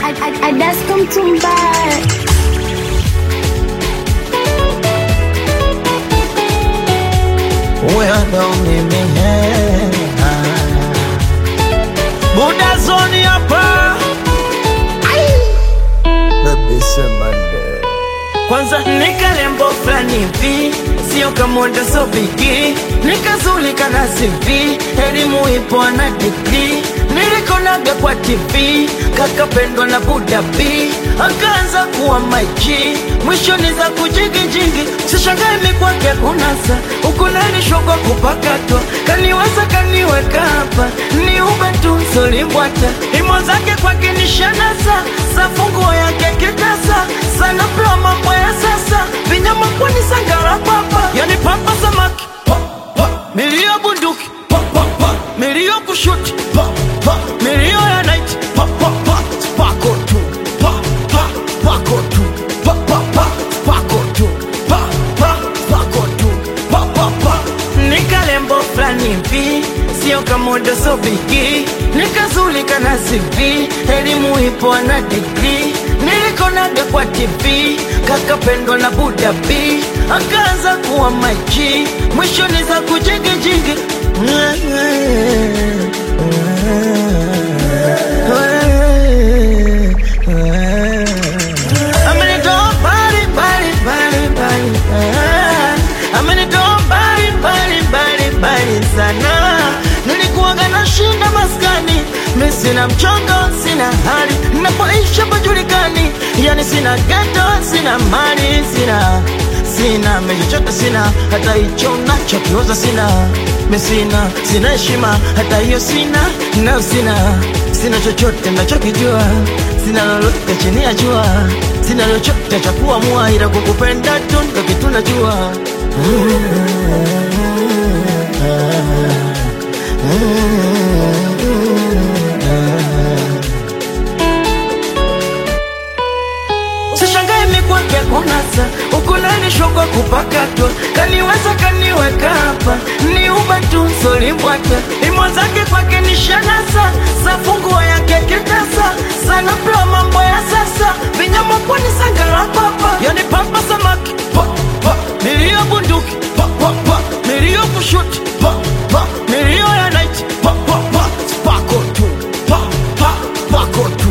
Adasko Mtumbara. huyo ndo mimi Buda zoni hapa Baby Semande Kwanza nikalembo fulani hivi Sio kamoda so bigi Nikazulika na CV Elimu ipo na degree Nilikonaga kwa TV Kakapendwa na Buda B Akaanza kuwa maiji Mwishoni za kujigijigi Sishangae mikwake kunasa Ukunanishwa kwa kupakatwa Kaniweza kaniweka hapa Ni ube tu solimbwata Imo zake kwake ni shanasa Safunguo yake kitasa Sana pla mambo ya sasa Vinyama kwani sangara papa Yani papa samaki pa, pa. Milio bunduki pa, pa, pa. Milio kushuti pa, pa. Milio ya night pa, pa, pa. Spako tu pa, pa. Spako tu pa, pa, pa. Spako tu pa, pa. Spako tu pa, pa, pa. Nikalembo fulani hivi sio kamoda so bigi nikazulika na CV elimu ipo na degree nilikonaga kwa TV kakapendwa na Buda B akaanza kuwa maji mwishoni za kujigijigi Amenitoa mbali mbali mbali mbali ah. Amenitoa mbali mbali mbali mbali sana Nilikuwaga na shinda maskani Mi sina mchongo, sina hali Napoishi pajulikani Yani sina geto, sina mali, sina Sina mechochote sina Hata hicho nachokioza sina Mi sina, sina heshima Hata hiyo sina, na sina Sina chochote nachokijua Sina lolote chini ya jua Sina chochote cha kuamua Ila kukupenda tu ndo kitu najua Sishangae mikwake kunasa ukunanishwa kwa kupakatwa kaniweza kaniweka hapa ni uba tu solimbwata imo zake kwake ni shanasa safunguo yake kitasa sana pla mambo ya sasa vinyama kwani sangara papa yani papa samaki pa, pa. milio bunduki pa, pa, pa. milio kushuti pa, pa. milio ya night pa, pa, pa. spako tu pa, pa. spako tu